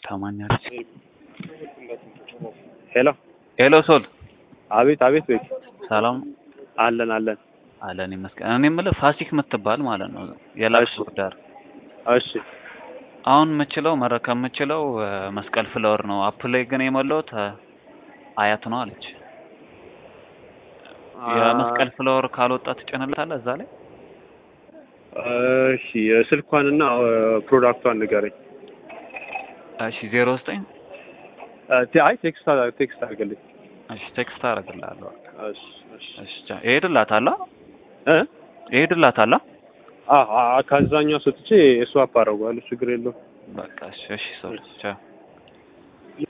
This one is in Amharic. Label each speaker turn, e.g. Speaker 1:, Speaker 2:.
Speaker 1: ታማኛለች።
Speaker 2: ሄሎ
Speaker 1: ሄሎ ሶል
Speaker 2: አቤት አቤት ቤት
Speaker 1: ሰላም
Speaker 2: አለን አለን
Speaker 1: አለን ይመስገን። እኔ የምልህ ፋሲክ የምትባል ማለት ነው የላክስ
Speaker 2: እሺ።
Speaker 1: ወርዳር
Speaker 2: እሺ
Speaker 1: አሁን የምችለው መረከብ የምችለው እ፣ መስቀል ፍለወር ነው። አፕ ላይ ግን የሞላሁት እ፣ አያት ነው አለች። የመስቀል ፍለወር ካልወጣ ትጭንለታለህ እዛ ላይ
Speaker 2: እሺ ስልኳንና ፕሮዳክቷን ንገረኝ
Speaker 1: እሺ ዜሮ ዘጠኝ
Speaker 2: እ፣ ቴ- አይ ቴክስት አድርግ- ቴክስት አድርግልኝ
Speaker 1: እሺ ቴክስት አደርግልሃለሁ።
Speaker 2: እሺ እሺ
Speaker 1: እሺ ቻው። እሄድላታለሁ
Speaker 2: እ
Speaker 1: እሄድላታለሁ።
Speaker 2: አ አ- ከዛኛው ሰጥቼ ስዋፕ አደርገዋለሁ ችግር የለውም
Speaker 1: በቃ እሺ እሺ ሶል ቻው